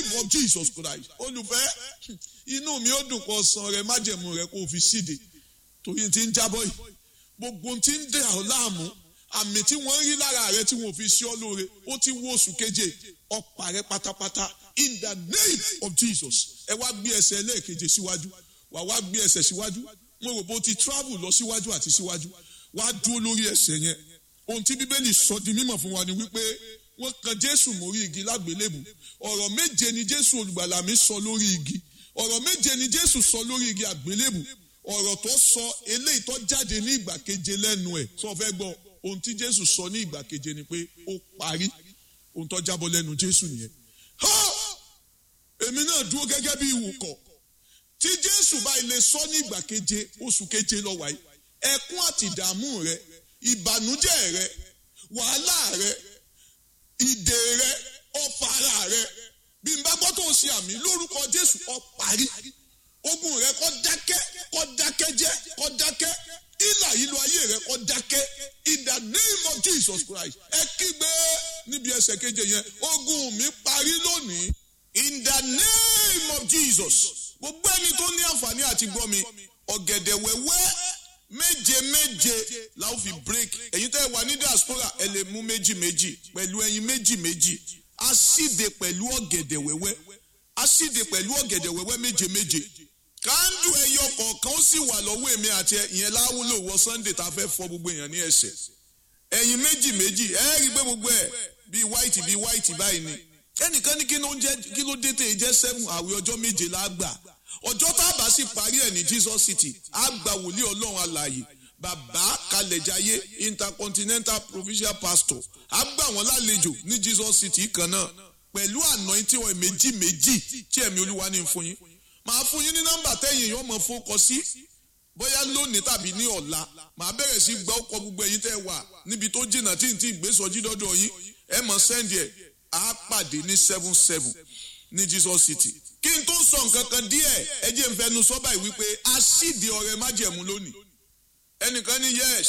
name of Jesus Christ olùfẹ́ inú mi ó dùn kó san rẹ májẹ̀mú rẹ kó o fi síde torí ti ń jábọ́ yìí gbogbo ti ń dè ọ́ láàmú àmì tí wọ́n rí lára rẹ tí wọ́n fi ṣe ọ́ lóore ó ti wo oṣù keje ọ̀pá rẹ pátápátá in the name of Jesus ẹ wá gbé ẹsẹ̀ lẹ́ẹ̀keje síwájú wà wá gbé ẹsẹ̀ síwájú mo rò bó ti travel lọ síwájú àti síwájú wá dúró lórí ẹsẹ̀ yẹn ohun tí bíbélì sọ di mímọ̀ fún wa ni wípé wọ́n kan jésù mórí igi lágbélébù ọ̀rọ̀ méje ni jésù olùgbàlà mi sọ lórí igi ọ̀rọ̀ méje ni jésù sọ lórí igi àgbélébù ọ̀rọ̀ tó sọ eléyìí tó jáde ní ìgbà keje lẹ́nu ẹ̀ sọ fẹ́ gbọ́ ohun tí jésù sọ ní ìgbà keje ni pé ó parí ohun tó jábọ́ lẹ́nu jésù nìyẹn. ha èmi náà dúró gẹ́gẹ́ bí ìwòkọ̀ tí jésù bá ilé sọ ní ìgbà keje oṣù keje lọ wáyé ẹkún àti ìdààmú rẹ ìbànújẹ́ rẹ wàhálà rẹ ìdè rẹ ọfàrà rẹ bí n bá gbọ́ tó ń ṣe àmì lórúkọ jésù ó parí ogun rẹ kó dákẹ́ kó dákẹ́ jẹ́ kó dákẹ́ ìlà ìlú ayé rẹ kó dákẹ́ in the name of jesus christ ẹ kígbe níbi ẹsẹ̀ keje yẹn ogun mi parí lónìí in the name of jesus gbogbo ẹni tó ní àǹfààní àti gbọ́ mi ọ̀gẹ̀dẹ̀ wẹ́wẹ́ méje méje la ó fi break ẹ̀yin tẹ́ ẹ wà ní diaspora ẹ lè mú méjì méjì pẹ̀lú ẹyin méjì méjì a síde pẹ̀lú ọ̀gẹ̀dẹ̀ wẹ́wẹ́ a síde pẹ̀lú ọ̀gẹ̀dẹ̀ wẹ́wẹ́ méje méje kándù ẹyọ kọ̀ọ̀kan ó sì wà lọ́wọ́ èmi àti ìyẹn láwùlò wọ sunday tá a fẹ́ fọ gbogbo èèyàn ní ẹsẹ̀ ẹyin méjì méjì ẹ rí i pé gbogbo ẹ bíi white bíi white báyìí ni ẹnìkan ní kí ló ń jẹ kí ló dé tè jẹ seven àwẹ̀ ọjọ́ méje la gbà ọjọ́ tá a bá sì parí ẹ̀ ní jesus city a gba wòlíì ọlọ́run alààyè bàbá kalẹ̀jáyé intercontinental provincial pastor a gbà wọ́n lálejò ní jesus city kan náà pẹ̀lú anointing wọn méjì méjì tí ẹ̀mí olúwa ní fún yín màá fún yín ní nọ́mbà tẹ́yìn yóò mọ̀ fún sí bóyá lónìí tàbí ní ọ̀la màá bẹ̀rẹ̀ sí gbọ́ ọkọ̀ gbogbo ẹ̀yin tẹ́ wà níbi tó jìnnà tí n ti gbé sọjí dọ́dọ̀ yín ẹ mọ̀ sẹ́ndì ẹ̀ á pàdé ní seven seven ní jesus city kí n tó sọ nǹkan kan díẹ̀ ẹ jẹ́ n fẹnu sọ báyìí wípé a sídìí ọ̀rẹ́ májẹ̀mú lónìí ẹnìkan ní yes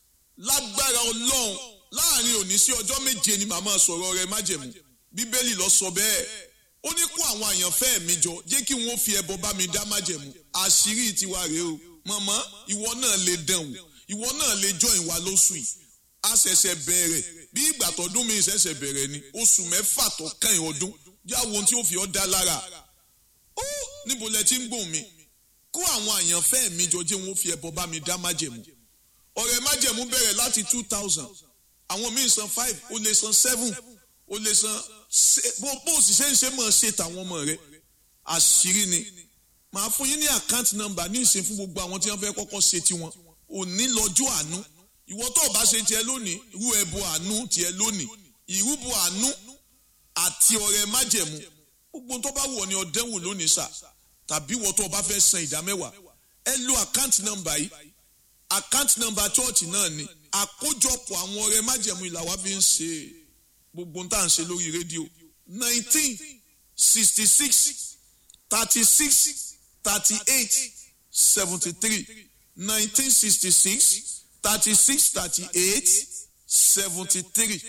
lágbára ọlọ́run láàrin òní sí ọjọ́ méje ni màmá sọ̀rọ̀ ọ̀rẹ́ májẹ̀mú bíbélì lọ sọ bẹ́ẹ̀ ó ní kó àwọn àyànfẹ́ mi jọ jẹ́ kí wọ́n fi ẹbọ bá mi dá májẹ̀mú àṣírí tiwa rèé o mọ̀mọ́ ìwọ náà lè dán wò ìwọ náà lè jọ ìwà lóṣù yìí a ṣẹ̀ṣẹ̀ bẹ̀rẹ̀ bí ìgbà tọdún mi ṣẹ̀ṣẹ̀ bẹ̀rẹ̀ ni oṣù mẹ́fà tó kàn ọdún yàwó ohun tí ó fi ọ́ dá lára ó níbo lẹ ti ń gbòhùn mi kó àwọn àyànfẹ́ mi jọ jẹ́ wọn fi ẹbọ bá mi dá májẹ̀mú ọ̀rẹ́ májẹ̀mú bẹ̀rẹ̀ láti two thousand àwọn míì san five ó lè san seven ó lè san bó bó sì ṣe ń ṣe mọ̀ ṣe tàwọn ọmọ rẹ àṣírí ni màá fún yín ní àkáǹtì nọ́mbà ní ìsìn fún gbogbo àwọn tí wọ́n fẹ́ kọ́kọ́ ṣe tiwọn òní lọ́jọ́ àánú ìwọ tó o bá ṣe tiẹ̀ lónìí irú ẹbọ àánú tiẹ̀ lónìí ìrúbọ àánú àti ọ̀rẹ́ májẹ̀mú gbogbo tó bá wọ̀ ni ọ̀dẹ́wò lónìí sà tàbí wọ́n tó o bá fẹ́ san ìdá mẹ́wàá ẹ lo àkáǹtì nọ́mbà yìí àkáǹtì nọ́mbà chọ́ọ̀chì náà ni àkójọpọ̀ àwọn ọ̀rẹ́ májẹ̀mú ìlà wa fi ń ṣe gbogbo tá à ń ṣe lórí rédíò nineteen sixty six thirty six thirty eight seventy three nineteen sixty six thirty six thirty eight seventy three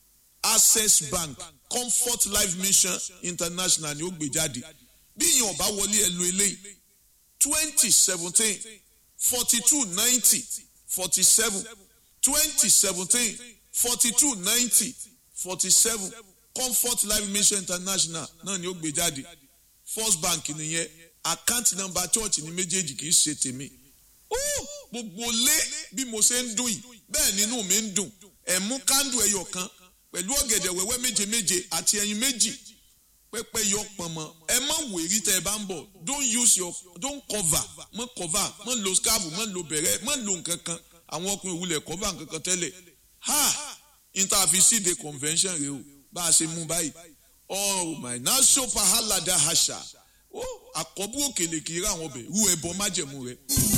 access bank comfort life mission international ni ó gbé jáde bí ìyẹn ọba wọlé ẹ lo eléyìí twenty seventeen forty two ninety forty seven twenty seventeen forty two ninety forty seven comfort life mission international náà ni ó gbé jáde first bank nìyẹn àkáǹtì nọ́mbà church ní méjèèjì kì í ṣe tèmi gbogbo lé bí mo ṣe ń dùn yìí bẹ́ẹ̀ nínú mi ń dùn ẹ̀ mú kándù ẹyọ kan pẹ̀lú ọ̀gẹ̀dẹ̀ wẹ́wẹ́ méje méje àti ẹyin méjì pẹ́pẹ́ yọ pọ̀nmọ́ ẹ má wèrí tẹ́ ẹ bá ń bọ̀ don't use your don't cover mọ́ cover mọ́ lo scarf mọ́ lo bẹ̀rẹ̀ mọ́ lo nǹkan kan àwọn ọkùnrin òwúlẹ̀ cover nǹkan kan tẹ́lẹ̀ ha interfacide convention rẹ o bá a ṣe mú báyìí oh my na so pahalada hasha ó àkọ́bù òkèlè kì í rà àwọn ọbẹ̀ rú ẹbọ májẹ̀mú rẹ.